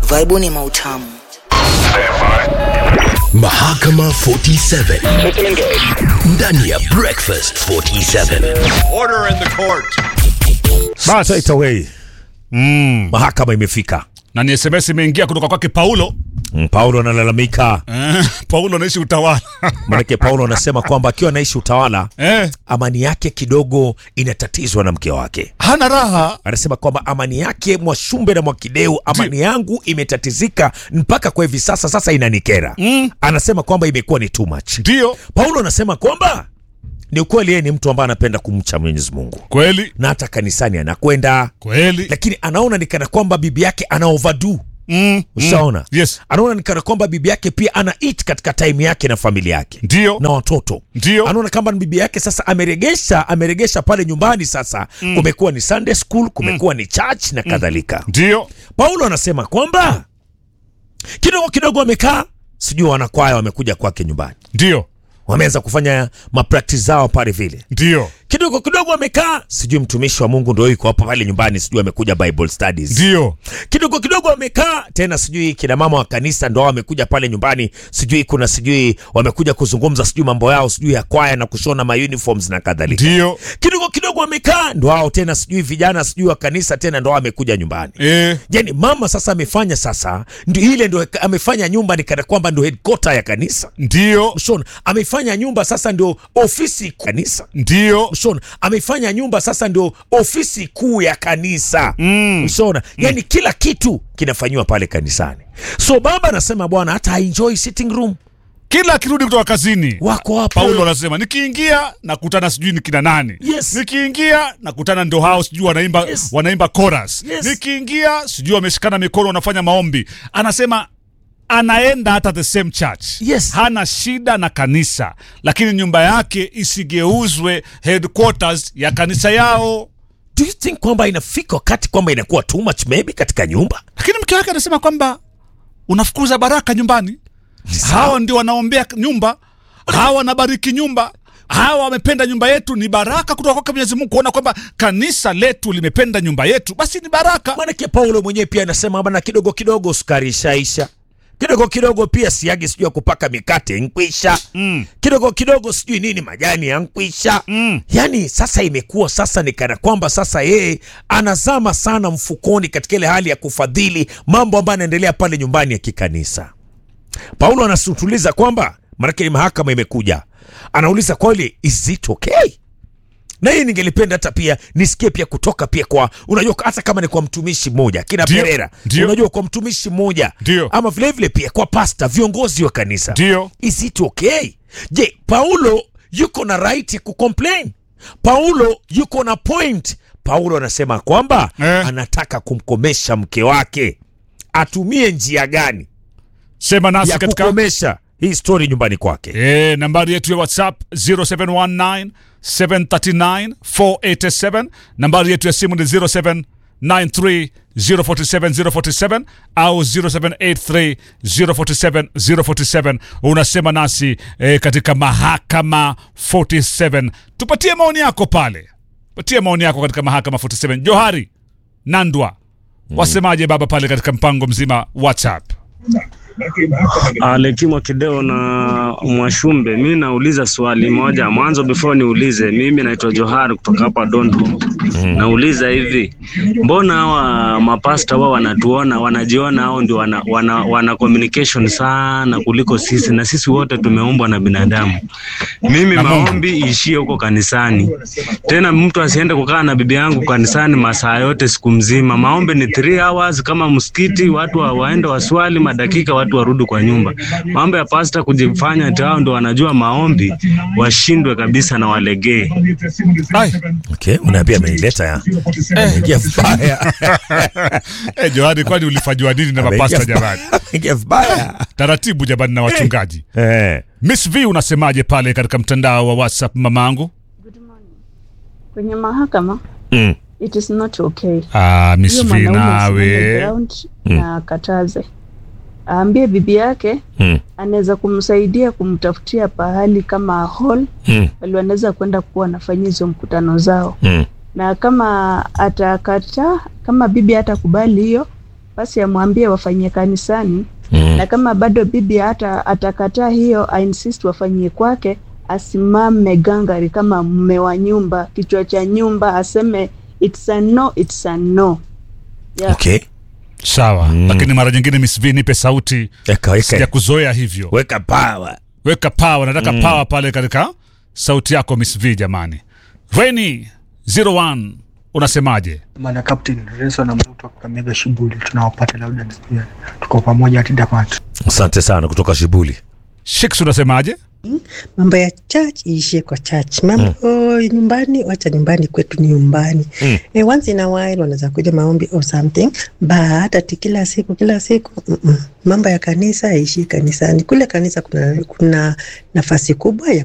Vaibuni mautamu. Mahakama 47 ndani ya Breakfast 47. Order in the court. Straight away Mm. mahakama imefika. na ni sms imeingia kutoka kwake paulo Mm, Paulo analalamika, eh, paulo anaishi utawala maanake Paulo anasema kwamba akiwa anaishi utawala eh, amani yake kidogo inatatizwa na mke wake. hana raha Anasema kwamba amani yake Mwashumbe na Mwakideu, amani yangu imetatizika mpaka kwa hivi sasa, sasa inanikera. Mm. Anasema kwamba imekuwa ni too much. ndio Paulo anasema kwamba ni ukweli, yeye ni mtu ambaye anapenda kumcha Mwenyezi Mungu kweli na hata kanisani anakwenda, kweli lakini anaona ni kana kwamba bibi yake ana overdo. mm. Ushaona? mm. yes Anaona ni kana kwamba bibi yake pia ana eat katika time yake na familia yake ndio na watoto ndio anaona kama bibi yake sasa ameregesha ameregesha pale nyumbani sasa mm. kumekuwa ni Sunday school kumekuwa ni church na kadhalika ndio Paulo anasema kwamba kidogo kidogo wamekaa sijui wanakwaya wamekuja kwake nyumbani ndio wameanza kufanya mapractice zao pale vile ndio kidogo kidogo wamekaa sijui mtumishi wa Mungu ndio yuko hapa pale nyumbani sijui amekuja Bible studies ndio kidogo kidogo wamekaa tena, sijui kina mama wa kanisa ndo wamekuja pale nyumbani, sijui kuna sijui wamekuja kuzungumza sijui mambo yao sijui ya kwaya na kushona ma uniforms na kadhalika. ndio Kidogo kidogo wamekaa ndo hao tena sijui vijana sijui wa kanisa tena ndo wamekuja nyumbani. eh, Yani mama sasa amefanya sasa ndio ile ndo amefanya nyumba ni kana kwamba ndo headquarter ya kanisa. ndio Mshona ameifanya nyumba sasa ndio ofisi kanisa. ndio Mshona ameifanya nyumba sasa ndio ofisi kuu ya kanisa Mm. Mshona yani kila kitu kinafanyiwa pale kanisani. So baba anasema bwana, hata enjoy sitting room kila akirudi kutoka kazini wako hapo paulo anasema nikiingia nakutana sijui ni kina nani Yes. nikiingia nakutana ndo hao sijui wanaimba Yes. wanaimba chorus Yes. nikiingia sijui wameshikana mikono wanafanya maombi anasema anaenda hata the same church Yes. hana shida na kanisa lakini nyumba yake isigeuzwe headquarters ya kanisa yao Do you think kwamba inafika wakati kwamba inakuwa too much maybe katika nyumba? lakini mke wake anasema kwamba unafukuza baraka nyumbani hawa ndio wanaombea nyumba hawa wanabariki nyumba hawa wamependa nyumba yetu ni baraka kutoka kwake mwenyezi mungu kuona kwamba kanisa letu limependa nyumba yetu basi ni baraka Maanake Paulo mwenyewe pia anasema bana, kidogo kidogo sukari ishaisha, kidogo kidogo pia siagi sijui ya kupaka mikate nkwisha mm. kidogo kidogo sijui nini majani yankwisha Mm. yani sasa imekuwa sasa ni kana kwamba sasa yeye anazama sana mfukoni katika ile hali ya kufadhili mambo ambayo yanaendelea pale nyumbani ya kikanisa paulo anasutuliza kwamba maanake ni mahakama imekuja anauliza kweli is it okay na hii ningelipenda hata pia nisikie pia kutoka pia kwa unajua hata kama ni kwa mtumishi mmoja kina Ndio, Perera ndio. unajua kwa mtumishi mmoja Ndio. ama vilevile pia kwa pasta viongozi wa kanisa ndio is it okay je paulo yuko na right ya kucomplain paulo yuko na point paulo anasema kwamba Eh. anataka kumkomesha mke wake atumie njia gani sema nasi ya katika kukomesha hii story nyumbani kwake e, nambari yetu ya whatsapp 0719 739 487 nambari yetu ya simu ni 0793 047 047 au 0783 047 047 unasema nasi e, katika mahakama 47 tupatie maoni yako pale patie maoni yako katika mahakama 47 johari nandwa wasemaje baba pale katika mpango mzima whatsapp Alekimwa Kideo na Mwashumbe, mi nauliza swali moja mwanzo before niulize. Mimi naitwa Johari kutoka hapa Dondo. Nauliza hivi, mbona hawa mapasta wao wanatuona wanajiona hao ndio wana, wana, wana communication sana kuliko sisi, na sisi wote tumeumbwa na binadamu. Mimi Na Mungu. maombi ishie huko kanisani, tena mtu asiende kukaa na bibi yangu kanisani masaa yote siku mzima. Maombi ni 3 hours kama msikiti, watu wa, waende waswali madakika, watu warudi kwa nyumba. Mambo ya pasta kujifanya ati hao ndio wanajua maombi, washindwe kabisa na walegee. Ai. okay, unaambia ameileta ya Ameingia vibaya Eh, Johari, kwani ulifanywa nini na mapasta Ameingia jamani? vibaya. Ameingia vibaya Taratibu jamani na wachungaji. eh. Miss V unasemaje pale katika mtandao wa WhatsApp mamangu? kwenye mahakama mm. it is not okay Ah, Miss hiyo V mwanaume asimame nawe. ground na akataze aambie bibi yake Mm. anaweza kumsaidia kumtafutia pahali kama hall Mm. bali wanaweza kwenda kuwa wanafanyia hizo mkutano zao Mm. na kama atakataa kama bibi hatakubali hiyo basi amwambie wafanyie kanisani Mm. na kama bado bibi hata atakataa hiyo ainsist wafanyie kwake asimame gangari kama mme wa nyumba kichwa cha nyumba aseme it's a no it's a no yeah. Okay. sawa lakini mara nyingine Miss V nipe sauti Eka, sija eka. kuzoea hivyo Weka power. weka power nataka power pale katika sauti yako Miss V jamani Rainy 01 unasemaje Bana Captain Reso na mtu wa Kakamega Shibuli tunawapata labda pia tuko pamoja hadi Damati. Asante sana kutoka Shibuli. Shix unasemaje mambo ya church iishie kwa church mambo oh, nyumbani wacha nyumbani kwetu ni nyumbani Mm. eh, once in a while wanaweza kuja maombi or something but ati kila siku kila siku mm-mm. mambo ya kanisa yaishie kanisani kule kanisa kuna, kuna nafasi kubwa ya